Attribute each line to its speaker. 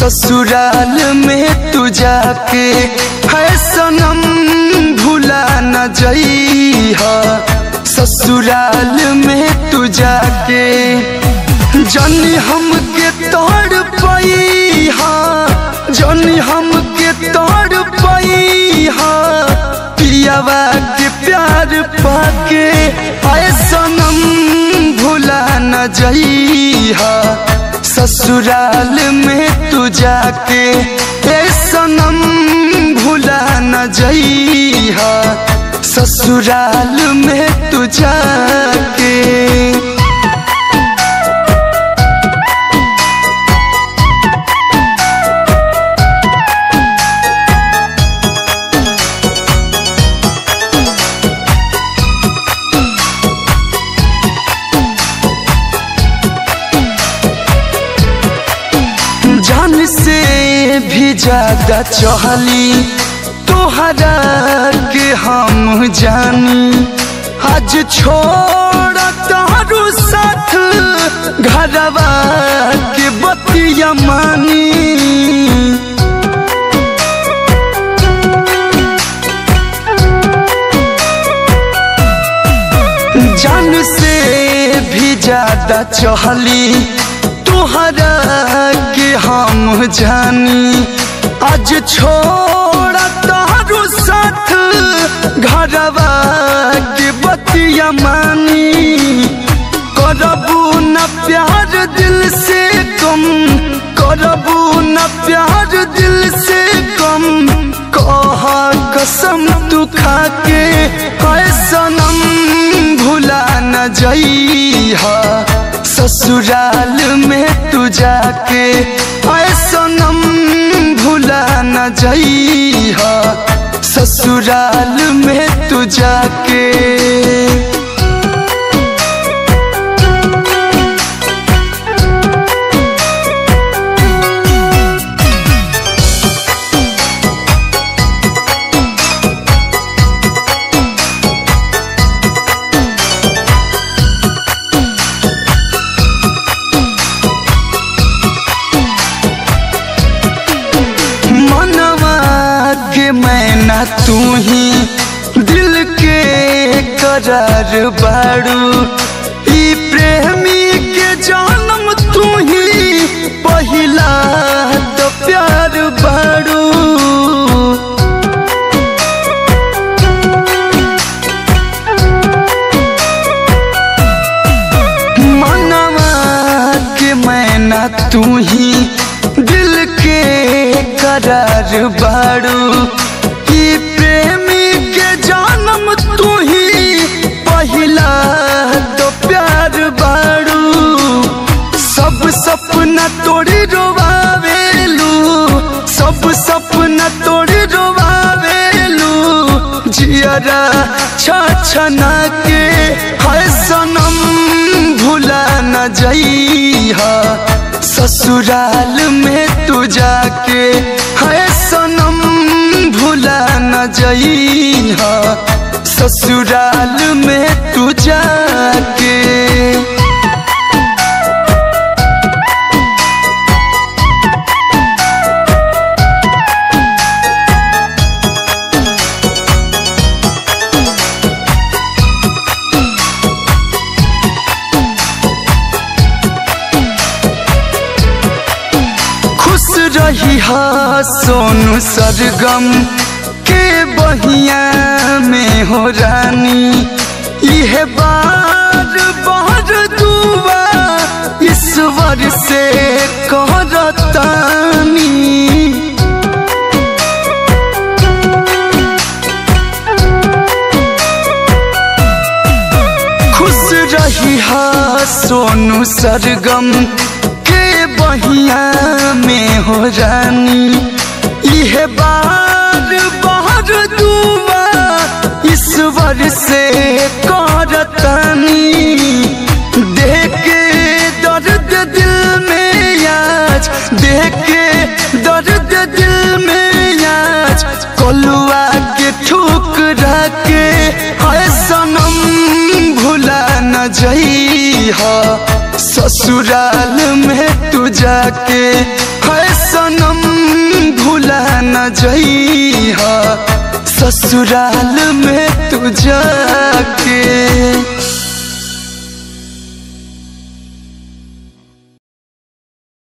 Speaker 1: ससुराल में तू जाके है सनम भुला न जइहा ससुराल में तू जाके जनी हमके तोड़ पैहा जनी हमके तोड़ पैहा पियावा के प्यार पाके आए सनम भुला न जइहा ससुराल में तू जाके ए सनम भुला न जइहा ससुराल में तू जाके जान से भी ज्यादा चहली तोहरा के हम जानी आज छोड़ तारू साथ घरवा के बतिया मानी जान से भी ज्यादा चहली तोहरा के हम जानी आज छोड़ तारू साथ घरवा के बतिया मानी करबू न प्यार दिल से कम करबू न प्यार दिल से कम कह कसम तू खाके है सनम भुला न जइहा ससुराल में तू जाके ऐ सनम भुला न जइहा ससुराल में तू जाके मनवा के मैना तू ही दिल के करार बाड़ू ई प्रेमी के जन्म तू ही पहिला तो प्यार बाड़ू मनवा के मैना तू ही दिल के करार बाड़ू ई प्रेमी के जन्म तू ही पहिला तो प्यार बाड़ू सब सपना तोड़ी रोवावेलू सब सपना तोड़ी रोवावेलू जियरा छछना के है सनम भुला न जइहा ससुराल में तू जाके है सनम भुला न जइहा ससुराल में तू जाके खुश रही हा सोनू सरगम के बहिया में हो रानी यह बार बार दुआ ईश्वर से करतानी खुश रही हा सोनू सरगम के बहिया में हो रानी यह बार बार दुआ ईश्वर से करतानी देख के दर्द दिल में आज देख के दर्द दिल में आज कलुआ के ठुकरा के है सनम भुला न जइहा ससुराल में तू जाके है सनम भुला न जइहा ससुराल में तू जाके